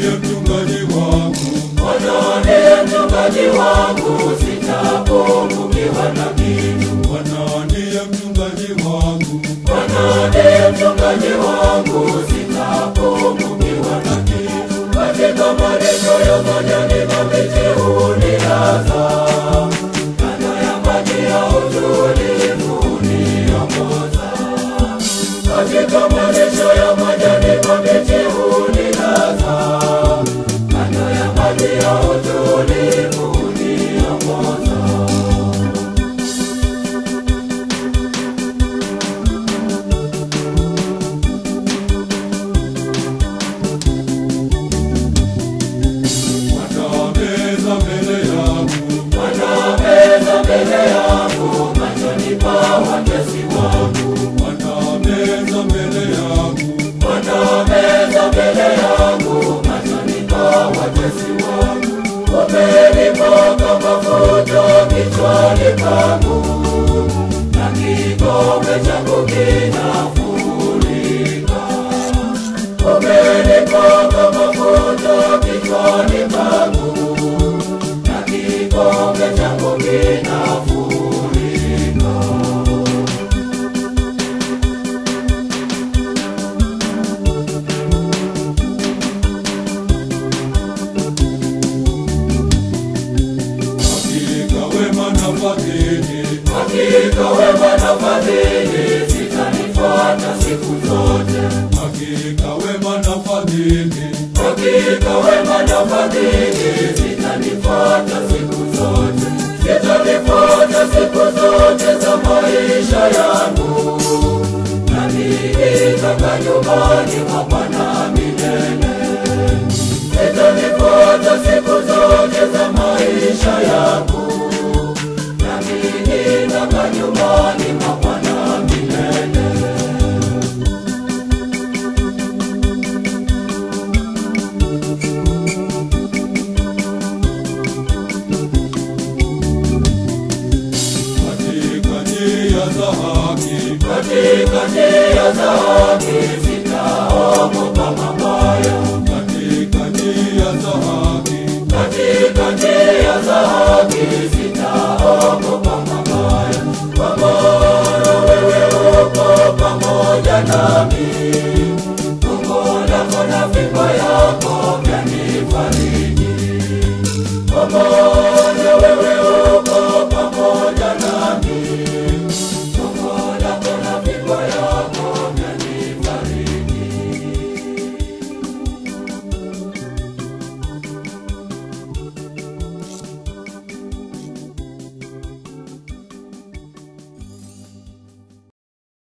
ndiye mchungaji wangu, Bwana ndiye mchungaji wangu, sitapungukiwa na kitu. Bwana ndiye mchungaji wangu, Bwana ndiye mchungaji wangu, sitapungukiwa na kitu. Katika malisho ya majani mabichi hunilaza, kando ya maji ya utulivu huniongoza. Katika malisho ya majani mabichi hunilaza, kando ya maji ya utulivu huniongoza. watameza mbele yangu, Wanameza mbele yangu machoni pa watesi wangu. watameza mbele yangu, Wanameza mbele yangu machoni pa watesi wangu. Wamenipaka mafuta kichwani pangu na kikombe changu kinafurika. Wamenipaka mafuta kichwani pangu na kikombe changu kinafurika. hakika wema na fadhili Hakika wema na fadhili zitanifuata siku zote. hakika wema na fadhili Hakika wema na fadhili zitanifuata siku zote. Zitanifuata siku zote za maisha yangu. Nami nitakaa nyumbani mwa Bwana milele. Zitanifuata siku zote za maisha yangu. Nami nitakaa nyumbani mwa Bwana milele. katika njia za haki Katika njia za haki sitaogopa mabaya. katika njia za haki Katika njia za haki sitaogopa mabaya. Kwa maana wewe uko pamoja nami. Gongo lako na fimbo yako vyanifariji. Kwa maana